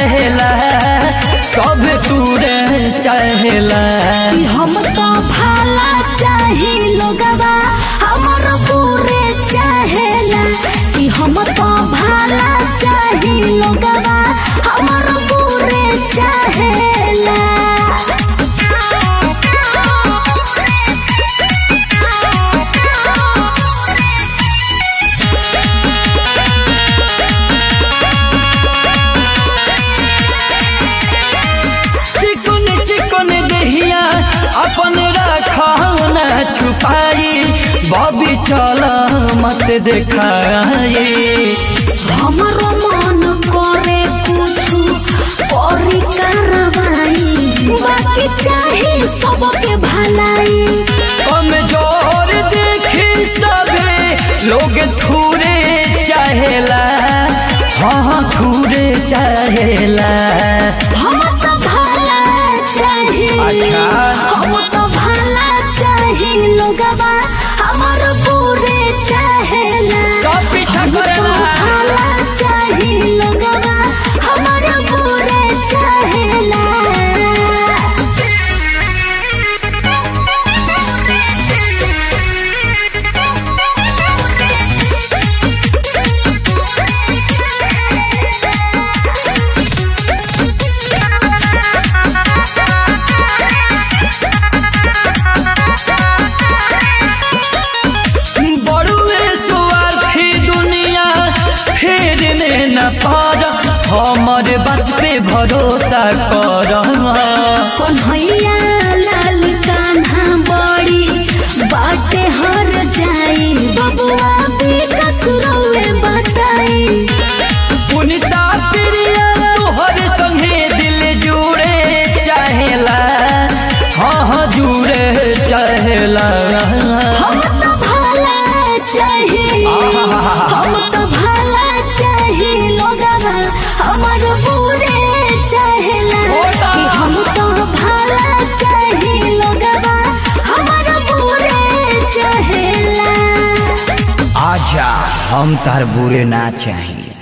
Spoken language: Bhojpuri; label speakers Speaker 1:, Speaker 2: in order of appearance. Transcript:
Speaker 1: चाहेला सब तूरे चाहेला
Speaker 2: कि हम तो भाला चाही लोगवा हमर पूरे चाहेला कि हम तो भाला चाही लोगवा हमर पूरे चाहेला
Speaker 1: चिकन चिकन दहिया अपन रखना छुपाई बबी चल मत देखाई
Speaker 2: हमरो मन करे कुछु करी कार्रवाई बाकी चाही सबके भलाई
Speaker 1: कमजोर देखी सबे लोग थूरे चाहेला हाँ थूरे चाहेला
Speaker 2: हम तो भला चाही
Speaker 1: अच्छा।
Speaker 2: हम तो भला चाही लोगवा हमर पूरे चाहेला
Speaker 1: सब पीछा
Speaker 2: हम तो
Speaker 1: करेला
Speaker 2: भला चाही लोगवा हमर पूरे चाहेला
Speaker 1: बड़ुए स्वार्थी दुनिया फेरने न पार हमर बात पे भरोसा कर
Speaker 2: कन्हैया लाल कान्हा बड़ी बाटे हर जाई बबुआ बेकसुरवे बताई
Speaker 1: पुनिता प्रिया तोहर संगे दिल जुड़े चाहेला हाँ हाँ जुड़े चाहेला
Speaker 2: हम तो भला चाही हम तो भला चाही लोगवा हमर पूरे चाहेला
Speaker 1: होता।
Speaker 2: कि हम तो भला चाही लोगवा हमर पूरे चाहेला
Speaker 1: आजा हम तार बुरे ना चाहिए